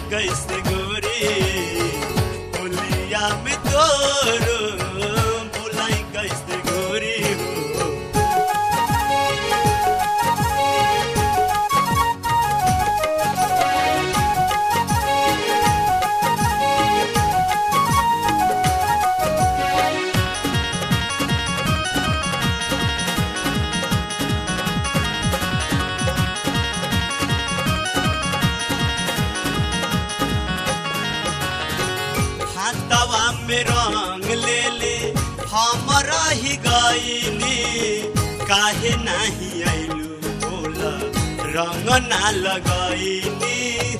कैसे गोरी होलिया में तोरो भुलाई कैसे गोरी हो हाथवा में रंग ले ले हमरा ही गईनी काहे नहीं आइलू बोला रंग ना लगईनी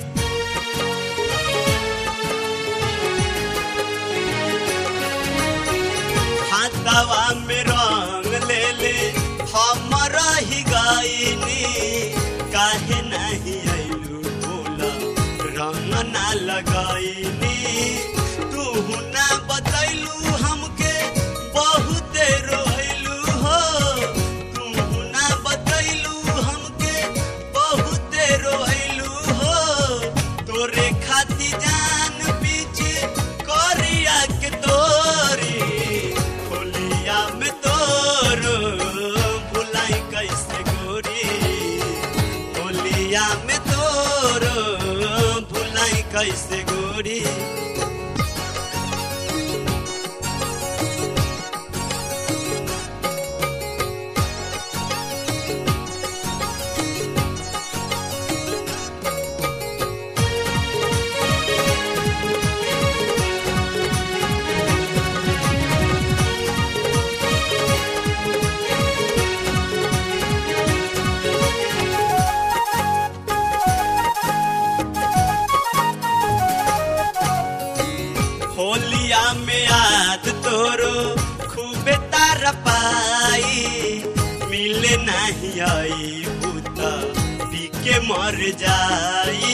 हाथवा में रंग ले ले हमरा ही गईनी काहे नहीं आइलू बोला रंग ना लगईनी तू ना बतैलू हमके बहुते रोइलू हो तू ना बतैलू हमके बहुते रोइलू हो तोरे खाती जान पीछे करिया के तोरी होलिया में तोरो भुलाई कैसे गोरी होलिया में तोरो भुलाई कैसे गोरी होलिया में याद तोरो खूबे तार पाई मिले नहीं आई बूता पी के मर जाई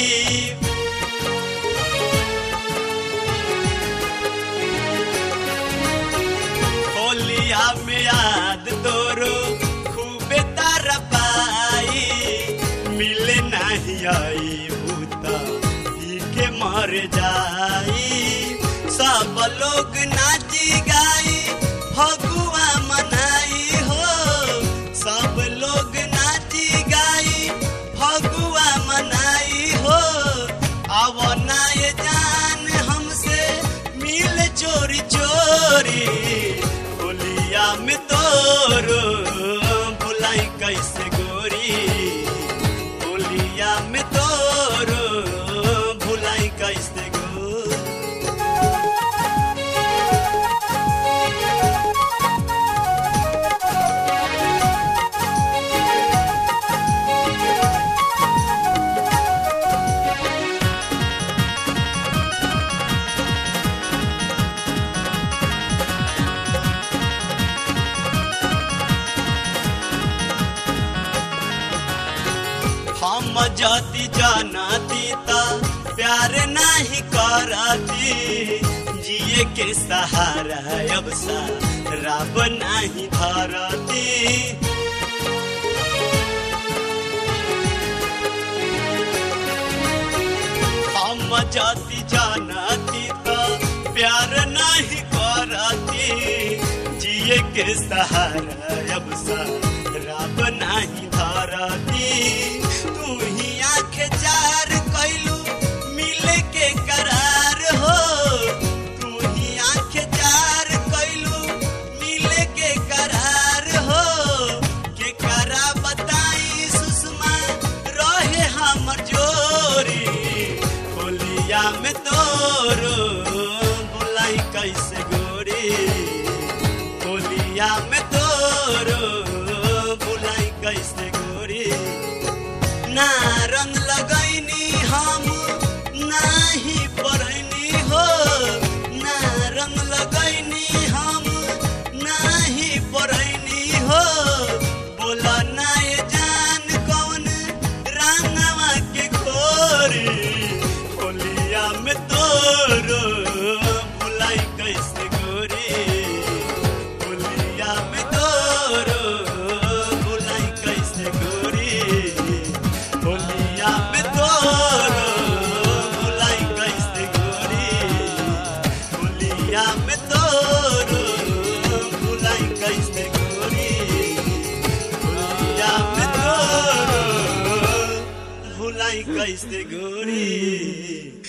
होलिया में याद तोरो खूबे तार पाई मिले नहीं आई बूता पी के मर जाई सब लोग नाची गाई फगुआ मनाई हो सब लोग नाची गाई फगुआ मनाई हो अब नाय जान हमसे मिल चोरी चोरी होलिया में तोरो बुलाई कैसे गोरी होलिया में तोरो भुलाई कैसे गोरी हम जति जानती ता प्यार नहीं करती जिए के सहारा अब सा रब नहीं धरती हम जति जानती ता प्यार नहीं करती जिए के सहारा अब सा रब नहीं धरती तू ही आंख चार कैलू मिले के करार हो तू ही आंख चार कैलू मिले के करार हो के करा बताई सुषमा रहे हमर जोरी होलिया में तोरो बुलाई कैसे गोरी होलिया में तोरो कैसे गोरी